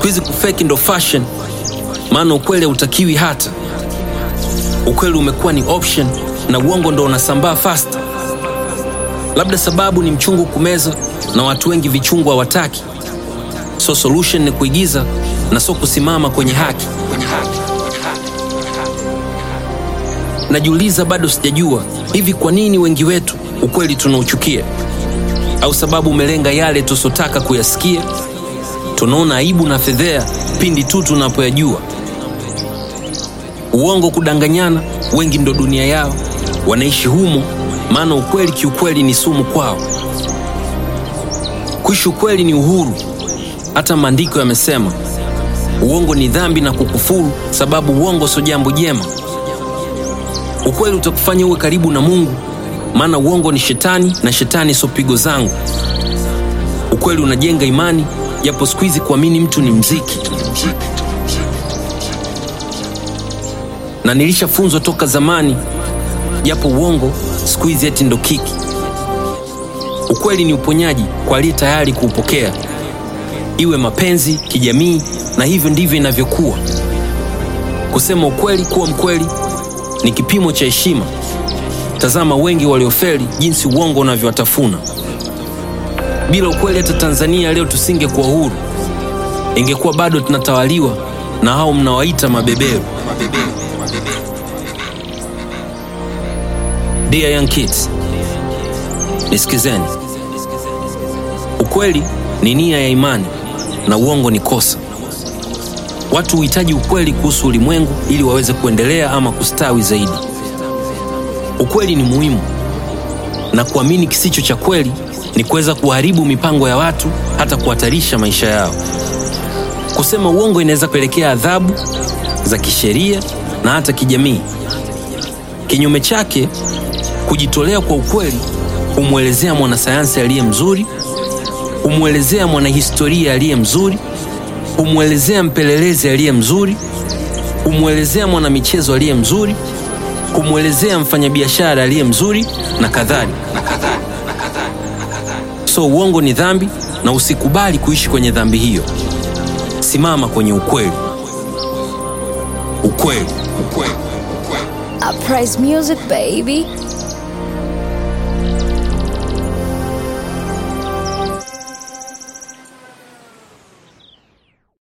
Siku hizi kufeki ndo fashion, maana ukweli hautakiwi hata. Ukweli umekuwa ni option na uongo ndo unasambaa fast. Labda sababu ni mchungu kumeza na watu wengi vichungu hawataki. So solution ni kuigiza na so kusimama kwenye haki. Najiuliza, bado sijajua hivi kwa nini wengi wetu ukweli tunauchukia, au sababu umelenga yale tusotaka kuyasikia. Tunaona aibu na fedhea pindi tu tunapoyajua. Uongo, kudanganyana, wengi ndo dunia yao, wanaishi humo, maana ukweli kiukweli ni sumu kwao. Kuishi ukweli ni uhuru. Hata maandiko yamesema uongo ni dhambi na kukufuru, sababu uongo sio jambo jema. Ukweli utakufanya uwe karibu na Mungu, maana uongo ni shetani na shetani sio pigo zangu. Ukweli unajenga imani, japo siku hizi kuamini mtu ni mziki, na nilishafunzwa toka zamani, japo uongo siku hizi eti ndo kiki. Ukweli ni uponyaji kwa aliye tayari kuupokea, iwe mapenzi, kijamii, na hivyo ndivyo inavyokuwa. Kusema ukweli, kuwa mkweli ni kipimo cha heshima. Tazama wengi waliofeli jinsi uongo unavyowatafuna. Bila ukweli, hata Tanzania leo tusingekuwa huru, ingekuwa bado tunatawaliwa na hao mnawaita mabeberu. Dear young kids, nisikizeni. Ukweli ni nia ya imani na uongo ni kosa. Watu huhitaji ukweli kuhusu ulimwengu ili waweze kuendelea ama kustawi zaidi. Ukweli ni muhimu, na kuamini kisicho cha kweli ni kuweza kuharibu mipango ya watu, hata kuhatarisha maisha yao. Kusema uongo inaweza kupelekea adhabu za kisheria na hata kijamii. Kinyume chake, kujitolea kwa ukweli humwelezea mwanasayansi aliye mzuri, humwelezea mwanahistoria aliye mzuri, humwelezea mpelelezi aliye mzuri, humwelezea mwanamichezo aliye mzuri, humwelezea mfanyabiashara aliye mzuri na kadhalika. So uongo ni dhambi, na usikubali kuishi kwenye dhambi hiyo. Simama kwenye ukweli. Ukweli, ukweli, ukweli. I praise music, baby.